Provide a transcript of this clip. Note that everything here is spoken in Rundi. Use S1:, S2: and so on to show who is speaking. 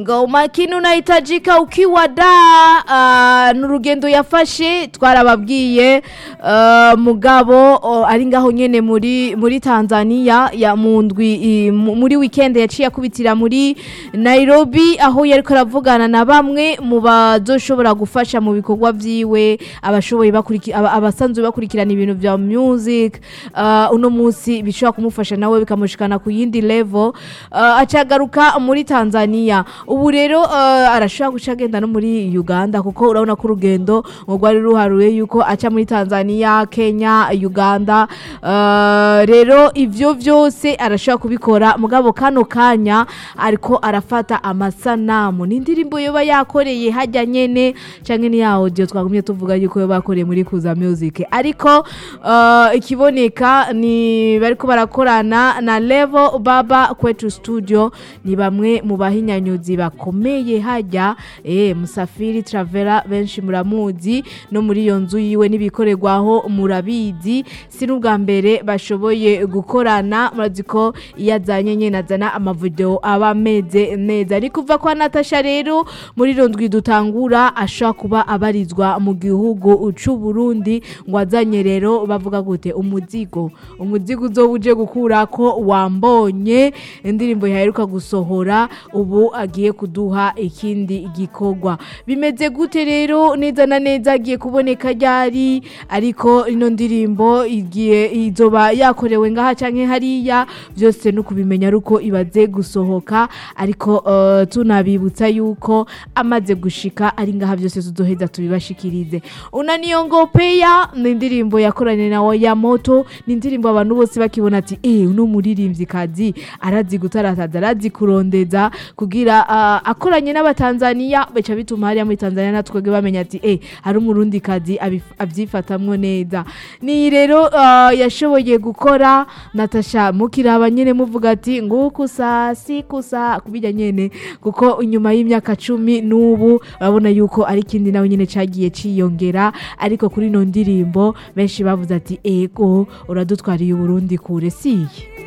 S1: ngo umakini unahitajika ukiwa da uh, n'urugendo yafashe twarababwiye uh, mugabo uh, ari ngaho nyene muri muri Tanzania ya mu ndwi i- mu- muri weekend yaciye akubitira muri Nairobi aho yariko aravugana na bamwe mu bazoshobora gufasha mu bikorwa vyiwe abashoboye bakurikira aba- abasanzwe bakurikirana ibintu vya music uh, uno munsi bishobora kumufasha nawe bikamushikana ku yindi level uh, acagaruka muri Tanzania ubu rero uh, arashobora guca agenda no muri Uganda kuko urabona ko urugendo ngo rwari ruharuye yuko aca muri Tanzania Kenya Uganda uh, rero ivyo vyose arashobora kubikora mugabo kano kanya ariko arafata amasanamu n'indirimbo yoba yakoreye hajya nyene canke ni ya audio twagumye tuvuga yuko yoba yakoreye muri Kuza Music ariko uh, ikiboneka ni bariko barakorana na Level Baba kwetu studio ni bamwe mu bahinyanyuzi bakomeye hajya eh Musafiri Travela benshi muramuzi no muri iyo nzu yiwe n'ibikorerwaho murabizi si n'ubwa mbere bashoboye gukorana murazi ko iyo azanye nyene azana amavideo aba ameze neza ari kuva kwa Natasha rero muri iyo ndwi dutangura ashobora kuba abarizwa mu gihugu c'u Burundi ngo azanye rero bavuga gute umuzigo umuzigo uzoba uje gukura ko wambonye indirimbo yaheruka gusohora ubu agiye kuduha ikindi gikorwa bimeze gute rero neza na neza agiye kuboneka ryari ariko ino ndirimbo igiye izoba yakorewe ngaha canke hariya byose no kubimenya aruko ibaze gusohoka ariko uh, tunabibutsa yuko amaze gushika ari ngaha byose tuzoheza tubibashikirize unaniyongopeya ni indirimbo yakoranye na ya moto ni indirimbo abantu bose bakibona ati eh uno muririmbyi kazi arazi gutarataza arazi kurondeza kugira uh, akoranye n'abatanzania bica bituma hariya muri Tanzania natwege bamenya ati eh hari umurundi kazi abif- avyifatamwo neza ni rero uh, yashoboye gukora Natasha mukiraba nyene muvuga ati nguku saa siku saa kubijya nyene kuko inyuma y'imyaka cumi n'ubu urabona yuko ari ikindi nawe nyene cagiye ciyongera ariko kuri ino ndirimbo benshi bavuze ati ego uradutwariye uburundi kure siye